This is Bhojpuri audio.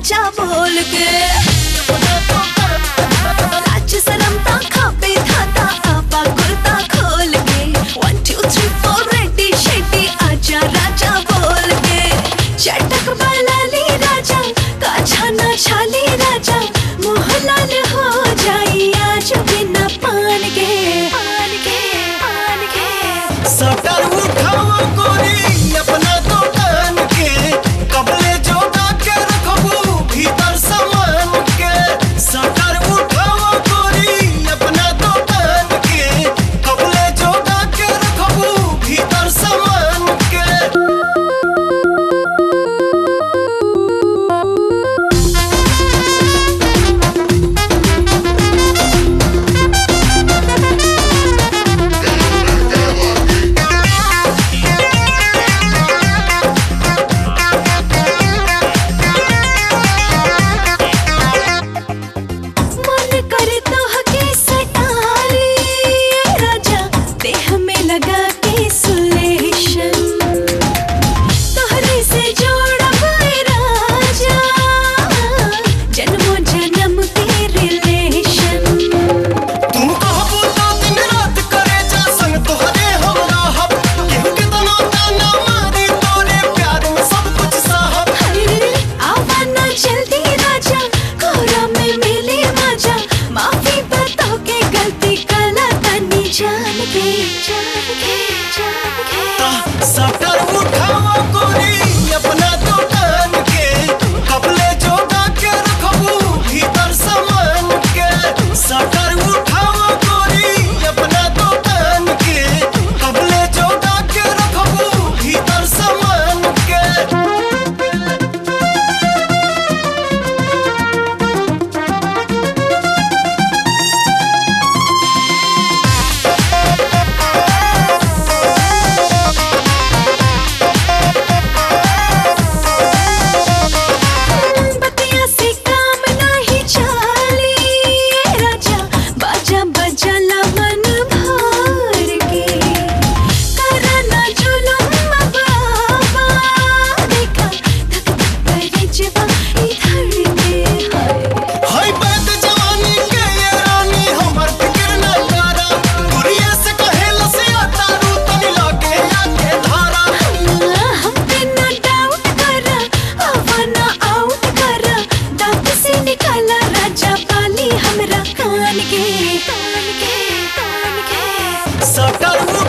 राजा बोल के लाज शरम ता खापे धाता आपा कुर्ता खोल के one two three four ready शेडी आजा राजा बोल के चटक बलाली राजा काछा ना छाली राजा मुँह लाल हो जाई आज बिना पान के पान के पान के सटर उठाओ गोरी अपना दुकान के कबले जोगा के रखबू भीतर सामान के सटर उठाओ गोरी अपना दुकान के कबले जोगा के रखबू भीतर सामान के मन करे तो हके सटाली राजा देह में लगा के सुलेशन तोहरे से जोड़ब राजा जन्मों जन्म के रिलेशन तू कहबू तो दिन रात करे जा संग तोहरे हम रहब केहू के तना ताना मारी तोरे प्यार में सब कुछ साहब आवाना जल्दी राजा कोरा में मिले मजा माफी बताओ के गलती कला तनी जान के जान के जान के ता सटर उठाओ गोरी अपना दुकान के कपले जोगा के रखबू भीतर सामान के सटर उठाओ गोरी अपना दुकान के कपले जोगा के रखबू भीतर सामान के बतिया से काम नाही चाली राजा बाजा बजला मन भर के करा ना जुलुम बाबा देखा धक धक करे जवा इधर के हाय हाय बात जवानी के ये रानी हमर फिक्र न करा गुरिया से कहेला से आता रू तनी लागे आके धारा हम पे ना डाउट करा आवाना आउट करा दांत से निकाला राजा पाली हमरा कान के कान के कान के सटर